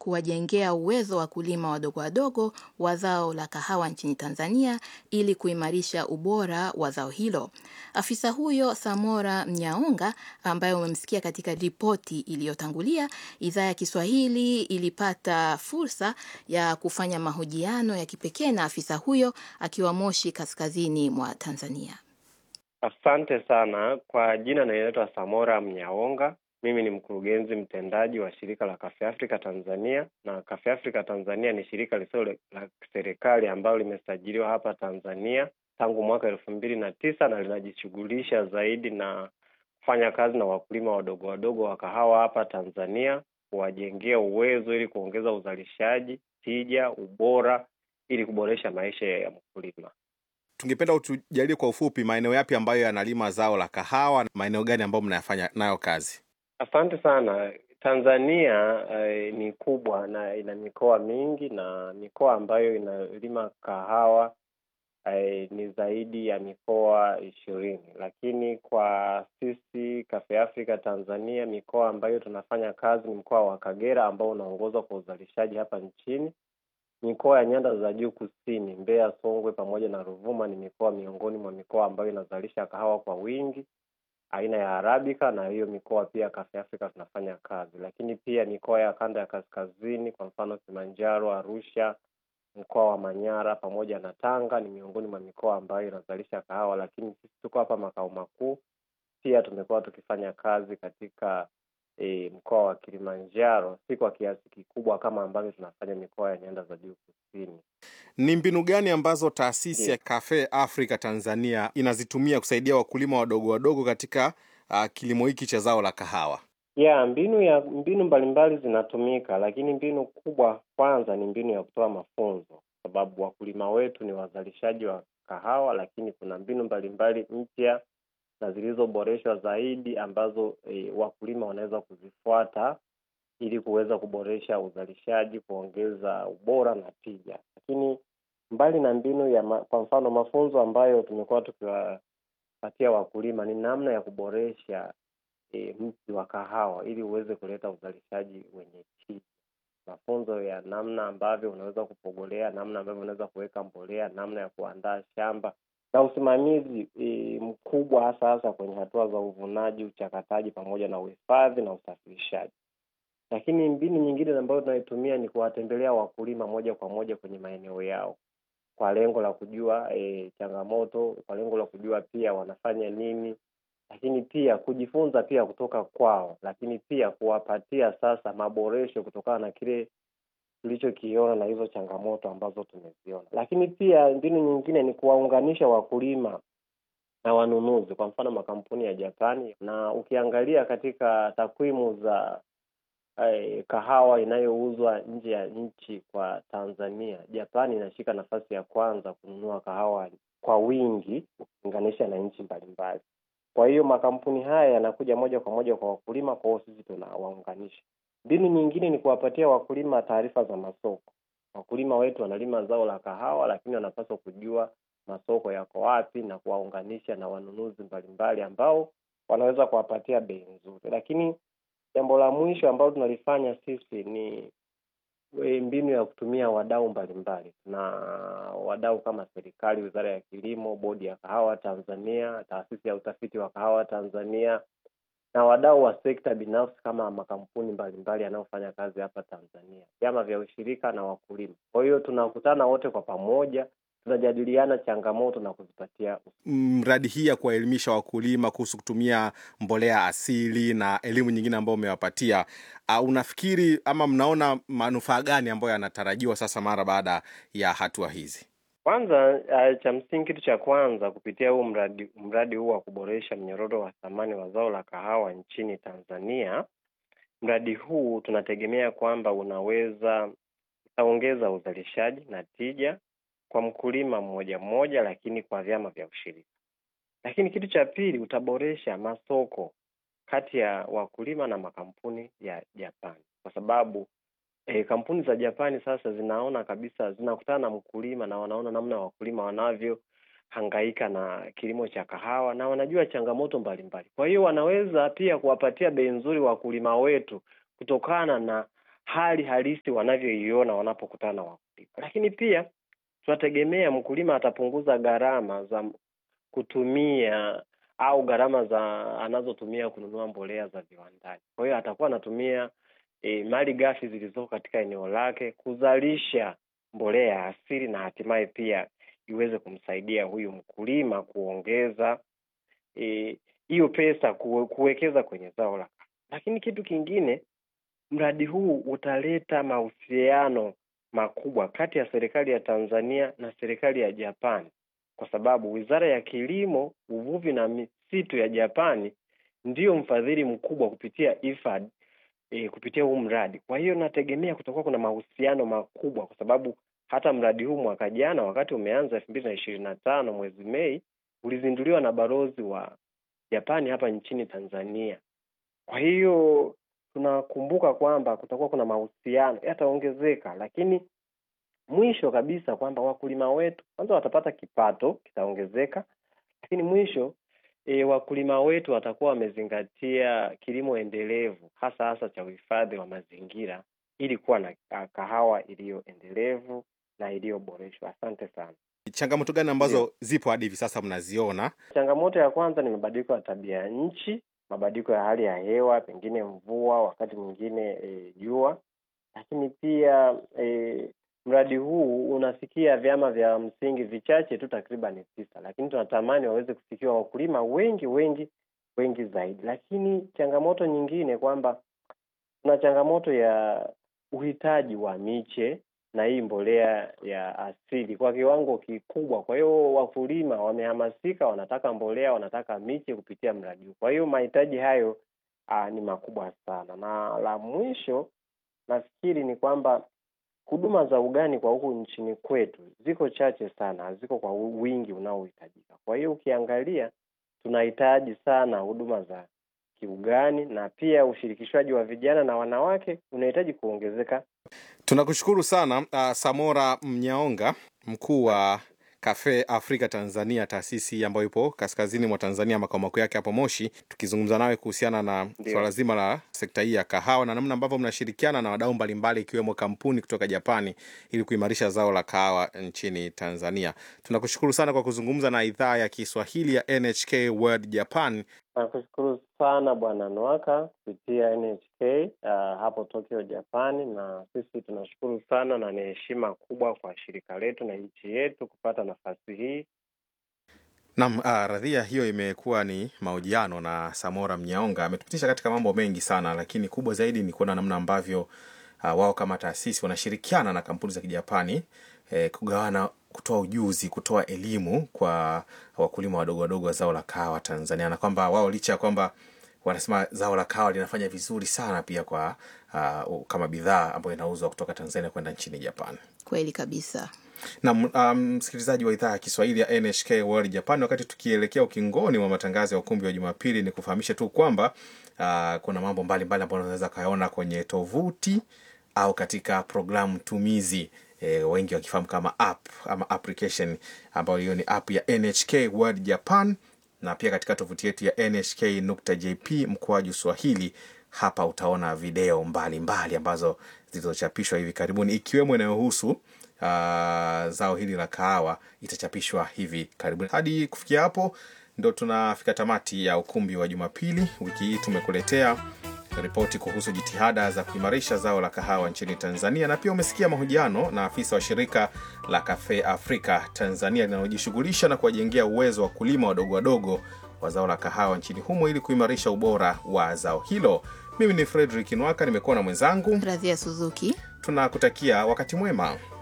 kuwajengea uwezo wakulima wadogo wadogo wa zao la kahawa nchini Tanzania ili kuimarisha ubora wa zao hilo. Afisa huyo Samora Mnyaonga, ambaye umemsikia katika ripoti iliyotangulia, idhaa ya Kiswahili ilipata fursa ya kufanya mahojiano ya kipekee na afisa huyo akiwa Moshi, kaskazini mwa Tanzania. Asante sana kwa jina, naitwa Samora Mnyaonga. Mimi ni mkurugenzi mtendaji wa shirika la Cafe Africa Tanzania, na Cafe Africa Tanzania ni shirika lisilo la serikali ambalo limesajiliwa hapa Tanzania tangu mwaka elfu mbili na tisa na linajishughulisha zaidi na kufanya kazi na wakulima wadogo wadogo wa kahawa hapa Tanzania, kuwajengea uwezo ili kuongeza uzalishaji, tija, ubora ili kuboresha maisha ya mkulima. Tungependa utujalie kwa ufupi maeneo yapi ambayo yanalima zao la kahawa, maeneo gani ambayo mnayafanya nayo kazi? Asante sana. Tanzania eh, ni kubwa na ina mikoa mingi na mikoa ambayo inalima kahawa eh, ni zaidi ya mikoa ishirini, lakini kwa sisi Cafe Africa Tanzania mikoa ambayo tunafanya kazi ni mkoa wa Kagera ambao unaongozwa kwa uzalishaji hapa nchini. Mikoa ya nyanda za juu kusini, Mbeya, Songwe pamoja na Ruvuma ni mikoa miongoni mwa mikoa ambayo inazalisha kahawa kwa wingi aina ya Arabica, na hiyo mikoa pia Cafe Africa tunafanya kazi. Lakini pia mikoa ya kanda ya kaskazini, kwa mfano Kilimanjaro, Arusha, mkoa wa Manyara pamoja na Tanga ni miongoni mwa mikoa ambayo inazalisha kahawa, lakini sisi tuko hapa makao makuu. Pia tumekuwa tukifanya kazi katika E, mkoa wa Kilimanjaro si kwa kiasi kikubwa kama ambavyo tunafanya mikoa ya nyanda za juu kusini. Ni mbinu gani ambazo taasisi ya Cafe Africa Tanzania inazitumia kusaidia wakulima wadogo wadogo katika uh, kilimo hiki cha zao la kahawa? Yeah, mbinu ya mbinu mbalimbali zinatumika, lakini mbinu kubwa kwanza ni mbinu ya kutoa mafunzo, sababu wakulima wetu ni wazalishaji wa kahawa, lakini kuna mbinu mbalimbali mpya na zilizoboreshwa zaidi ambazo e, wakulima wanaweza kuzifuata ili kuweza kuboresha uzalishaji, kuongeza ubora na tija. Lakini mbali na mbinu ya ma, kwa mfano mafunzo ambayo tumekuwa tukiwapatia wakulima ni namna ya kuboresha e, mti wa kahawa ili uweze kuleta uzalishaji wenye tija. Mafunzo ya namna ambavyo unaweza kupogolea, namna ambavyo unaweza kuweka mbolea, namna ya kuandaa shamba na usimamizi e, mkubwa hasa hasa kwenye hatua za uvunaji, uchakataji pamoja na uhifadhi na usafirishaji. Lakini mbinu nyingine ambayo tunaitumia ni kuwatembelea wakulima moja kwa moja kwenye maeneo yao kwa lengo la kujua e, changamoto, kwa lengo la kujua pia wanafanya nini, lakini pia kujifunza pia kutoka kwao, lakini pia kuwapatia sasa maboresho kutokana na kile tulichokiona na hizo changamoto ambazo tumeziona. Lakini pia mbinu nyingine ni kuwaunganisha wakulima na wanunuzi, kwa mfano makampuni ya Japani. Na ukiangalia katika takwimu za eh, kahawa inayouzwa nje ya nchi kwa Tanzania, Japani inashika nafasi ya kwanza kununua kahawa kwa wingi ukilinganisha na nchi mbalimbali. Kwa hiyo makampuni haya yanakuja moja kwa moja kwa wakulima, kwa hiyo sisi tunawaunganisha. Mbinu nyingine ni kuwapatia wakulima taarifa za masoko. Wakulima wetu wanalima zao la kahawa, lakini wanapaswa kujua masoko yako wapi na kuwaunganisha na wanunuzi mbalimbali ambao wanaweza kuwapatia bei nzuri. Lakini jambo la mwisho ambalo tunalifanya sisi ni mbinu ya kutumia wadau mbalimbali, na wadau kama serikali, wizara ya kilimo, bodi ya kahawa Tanzania, taasisi ya utafiti wa kahawa Tanzania na wadau wa sekta binafsi kama makampuni mbalimbali yanayofanya kazi hapa Tanzania, vyama vya ushirika na wakulima. Kwa hiyo tunakutana wote kwa pamoja, tunajadiliana changamoto na kuzipatia. Mradi hii ya kuwaelimisha wakulima kuhusu kutumia mbolea asili na elimu nyingine ambayo umewapatia, uh, unafikiri ama mnaona manufaa gani ambayo yanatarajiwa sasa mara baada ya hatua hizi? Kwanza uh, cha msingi, kitu cha kwanza kupitia huu mradi mradi huu wa kuboresha mnyororo wa thamani wa zao la kahawa nchini Tanzania, mradi huu tunategemea kwamba unaweza utaongeza uzalishaji na tija kwa mkulima mmoja mmoja, lakini kwa vyama vya ushirika. Lakini kitu cha pili, utaboresha masoko kati ya wakulima na makampuni ya Japani kwa sababu E, kampuni za Japani sasa zinaona kabisa, zinakutana na mkulima na wanaona namna wakulima wanavyohangaika na kilimo cha kahawa na wanajua changamoto mbalimbali. Kwa hiyo wanaweza pia kuwapatia bei nzuri wakulima wetu kutokana na hali halisi wanavyoiona wanapokutana na wakulima. Lakini pia tunategemea mkulima atapunguza gharama za kutumia au gharama za anazotumia kununua mbolea za viwandani. Kwa hiyo atakuwa anatumia e, mali ghafi zilizoko katika eneo lake kuzalisha mbolea ya asili na hatimaye pia iweze kumsaidia huyu mkulima kuongeza hiyo e, pesa kuwe, kuwekeza kwenye zao la. Lakini kitu kingine, mradi huu utaleta mahusiano makubwa kati ya serikali ya Tanzania na serikali ya Japani kwa sababu Wizara ya Kilimo, Uvuvi na Misitu ya Japani ndiyo mfadhili mkubwa kupitia IFAD, e, kupitia huu mradi. Kwa hiyo nategemea kutakuwa kuna mahusiano makubwa, kwa sababu hata mradi huu mwaka jana wakati umeanza elfu mbili na ishirini na tano mwezi Mei ulizinduliwa na balozi wa Japani hapa nchini Tanzania. Kwa hiyo tunakumbuka kwamba kutakuwa kuna mahusiano yataongezeka, lakini mwisho kabisa kwamba wakulima wetu kwanza watapata kipato kitaongezeka, lakini mwisho e, wakulima wetu watakuwa wamezingatia kilimo endelevu hasa hasa cha uhifadhi wa mazingira ili kuwa na kahawa iliyo endelevu na iliyoboreshwa. Asante sana. Changamoto gani ambazo yeah, zipo hadi hivi sasa mnaziona? Changamoto ya kwanza ni mabadiliko ya tabia ya nchi, mabadiliko ya hali ya hewa, pengine mvua, wakati mwingine jua e, lakini pia e, mradi huu unafikia vyama vya msingi vichache tu, takriban tisa, lakini tunatamani waweze kufikiwa wakulima wengi wengi wengi zaidi. Lakini changamoto nyingine kwamba kuna changamoto ya uhitaji wa miche na hii mbolea ya asili kwa kiwango kikubwa. Kwa hiyo wakulima wamehamasika, wanataka mbolea, wanataka miche kupitia mradi huu. Kwa hiyo mahitaji hayo aa, ni makubwa sana, na la mwisho nafikiri ni kwamba huduma za ugani kwa huku nchini kwetu ziko chache sana, haziko kwa wingi unaohitajika. Kwa hiyo ukiangalia, tunahitaji sana huduma za kiugani na pia ushirikishwaji wa vijana na wanawake unahitaji kuongezeka. Tunakushukuru sana uh, Samora Mnyaonga, mkuu wa Cafe Africa Tanzania, taasisi ambayo ipo kaskazini mwa Tanzania, makao makuu yake hapo Moshi, tukizungumza nawe kuhusiana na swala zima la sekta hii ya kahawa na namna ambavyo mnashirikiana na wadau mbalimbali ikiwemo kampuni kutoka Japani ili kuimarisha zao la kahawa nchini Tanzania. Tunakushukuru sana kwa kuzungumza na idhaa ya Kiswahili ya NHK World Japan. Nakushukuru sana Bwana Nwaka kupitia NHK uh, hapo Tokyo, Japani, na sisi tunashukuru sana na ni heshima kubwa kwa shirika letu na nchi yetu kupata nafasi hii. Naam, uh, radhia hiyo imekuwa ni mahojiano na Samora Mnyaonga. Ametupitisha katika mambo mengi sana, lakini kubwa zaidi ni kuona namna ambavyo uh, wao kama taasisi wanashirikiana na kampuni za Kijapani eh, kugawana kutoa ujuzi, kutoa elimu kwa wakulima wadogo wadogo wa zao la kahawa Tanzania, na kwamba wao licha ya kwamba wanasema zao la kahawa linafanya vizuri sana pia kwa uh, kama bidhaa ambayo inauzwa kutoka Tanzania kwenda nchini Japan. Kweli kabisa. Na msikilizaji um, wa idhaa ya Kiswahili ya NHK World Japan, wakati tukielekea ukingoni wa matangazo ya ukumbi wa Jumapili, ni kufahamisha tu kwamba uh, kuna mambo mbalimbali ambayo unaweza kayaona kwenye tovuti au katika programu tumizi E, wengi wakifahamu kama app ama application ambayo hiyo ni app ya NHK World Japan, na pia katika tovuti yetu ya nhk.jp mkoaju Swahili. Hapa utaona video mbalimbali mbali ambazo zilizochapishwa hivi karibuni ikiwemo inayohusu uh, zao hili la kahawa itachapishwa hivi karibuni. Hadi kufikia hapo ndo tunafika tamati ya ukumbi wa Jumapili. Wiki hii tumekuletea ripoti kuhusu jitihada za kuimarisha zao la kahawa nchini Tanzania, na pia umesikia mahojiano na afisa wa shirika la Cafe Africa Tanzania linalojishughulisha na kuwajengea uwezo wa kulima wadogo wadogo wa zao la kahawa nchini humo ili kuimarisha ubora wa zao hilo. Mimi ni Fredrick Nwaka, nimekuwa na mwenzangu Radhia Suzuki. Tunakutakia wakati mwema.